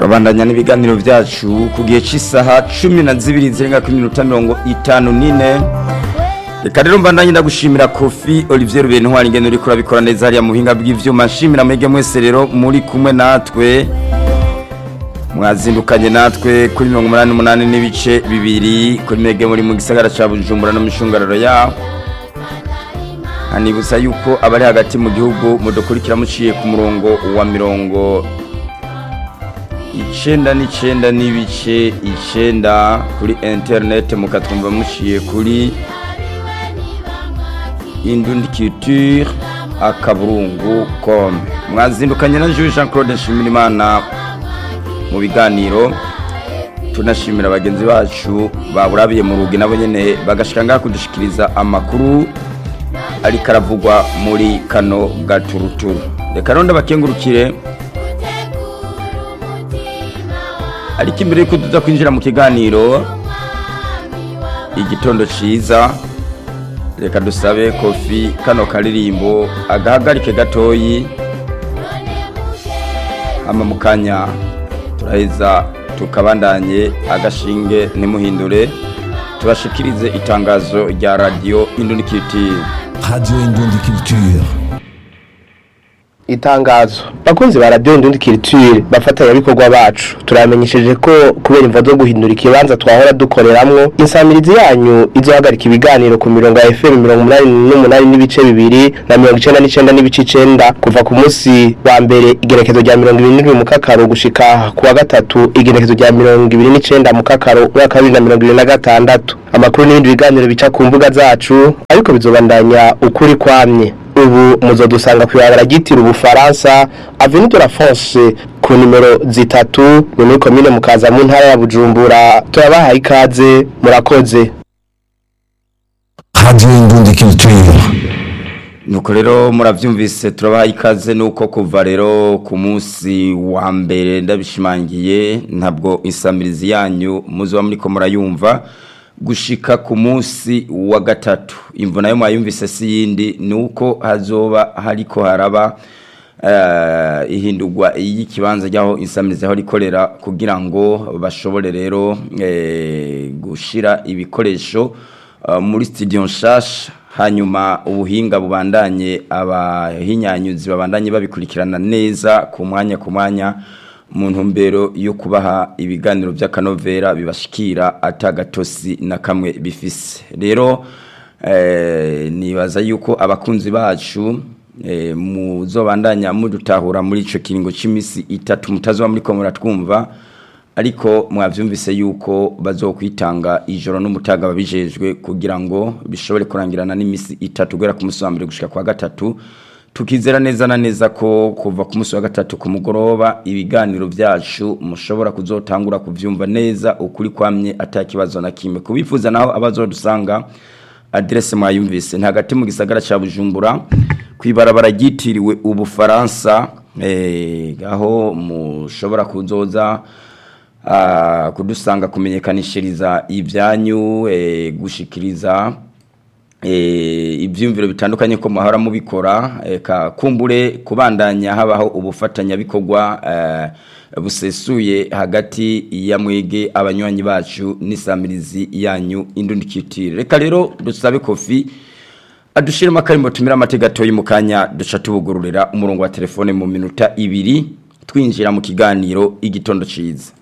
turabandanya n'ibiganiro byacu ku gihe cy'isaha cumi na zibiri zirenga kuri minota mirongo itanu n'ine reka rero mbandanye ndagushimira kofi olivier rubeni ntwari ingendo uri kurabikora neza hariya mu buhinga bw'ivyuma nshimira mwege mwese rero muri kumwe natwe mwazindukanye natwe kuri mirongo umunani n'umunani n'ibice bibiri kuri mege muri mu gisagara ca bujumbura no mu mishungararo yaho hanibutsa yuko abari hagati mu gihugu mudukurikira muciye ku murongo wa mirongo icenda n'icenda n'ibice icenda kuri interineti mukatwumva muciye kuri indundikiture akaburungu com mwazindukanye na Jules Jean Claude Nshimirimana mu biganiro tunashimira bagenzi bacu baburabiye mu rugi nabo nyene bagashika ngaha kudushikiriza amakuru ariko aravugwa muri kano gaturuturu reka rero ndabakengurukire ariko imbere yuko tuza kwinjira mu kiganiro igitondo ciza reka dusabe kofi kano karirimbo agahagarike gatoyi ama mu kanya turaheza tukabandanye agashinge ntimuhindure tubashikirize itangazo rya radiyo indunikiti Radio Indundi Culture. itangazo bakunzi ba radio ndundi culture bafatanyabikorwa bacu turamenyesheje ko kubera imvo zo guhindura ikibanza twahora dukoreramwo insamirizi yanyu izohagarika ibiganiro ku mirongo ya FM mirongo umunani n'umunani n'ibice bibiri na mirongo icenda n'icenda n'ibice icenda kuva ku munsi wa mbere igerekezo rya mirongo ibiri n'indwi mu kakaro gushika ku wa gatatu igerekezo rya mirongo ibiri n'icenda mu kakaro umwaka wa bibiri na mirongo ibiri na gatandatu amakuru n'ibindi biganiro bica ku mbuga zacu ariko bizobandanya ukuri kwamye ubu muzodusanga kw'ibarabara ryitira ubufaransa avenue de la France ku nimero zitatu ni muri komine mukaza mu ntara ya Bujumbura turabahaye ikaze murakoze Radio Indundi Culture. nuko rero murabyumvise turabaha ikaze nuko kuva rero ku munsi wa mbere ndabishimangiye ntabwo insamirizi yanyu muzuba muri ko murayumva gushika ku munsi wa gatatu imvo nayo mwayumvise si yindi ni uko hazoba hariko haraba eh, ihindurwa y'ikibanza ry'aho insamirizi aho rikorera kugira ngo bashobore rero eh, gushira ibikoresho Uh, muri studio nshasha hanyuma ubuhinga bubandanye abahinyanyuzi babandanye babikurikirana neza ku mwanya ku mwanya mu ntumbero yo kubaha ibiganiro by'akanovera bibashikira atagatosi na kamwe bifise rero eh, nibaza yuko abakunzi bacu eh, muzobandanya mudutahura muri ico kiringo c'imisi itatu mutazoba muri ko muratwumva ariko mwavyumvise yuko bazokwitanga ijoro n'umutaga babijejwe kugira ngo bishobore kurangirana n'imisi itatu guhera ku musi wa mbere gushika kwa gatatu tukizera neza na neza ko kuva ku musi wa gatatu ku mugoroba ibiganiro byacu mushobora kuzotangura kuvyumva neza ukuri kwamye atakibazo na kimwe kubifuza naho abazodusanga adresse mwayumvise ntagati mu gisagara ca Bujumbura kwibarabara ryitiriwe ubufaransa eh aho mushobora kuzoza ah, kudusanga kumenyekanishiriza ibyanyu eh, gushikiriza eh, ibyumviro bitandukanye ko muhora mubikora eka kumbure kubandanya habaho ubufatanya bikorwa eh, busesuye hagati ya mwege abanywanyi bacu n'isamirizi yanyu indundikitire reka rero dusabe kofi adushiremo akarimbo tumira amategeko mu kanya duca tubugururira umurongo wa telefone mu minota ibiri twinjira mu kiganiro igitondo ciza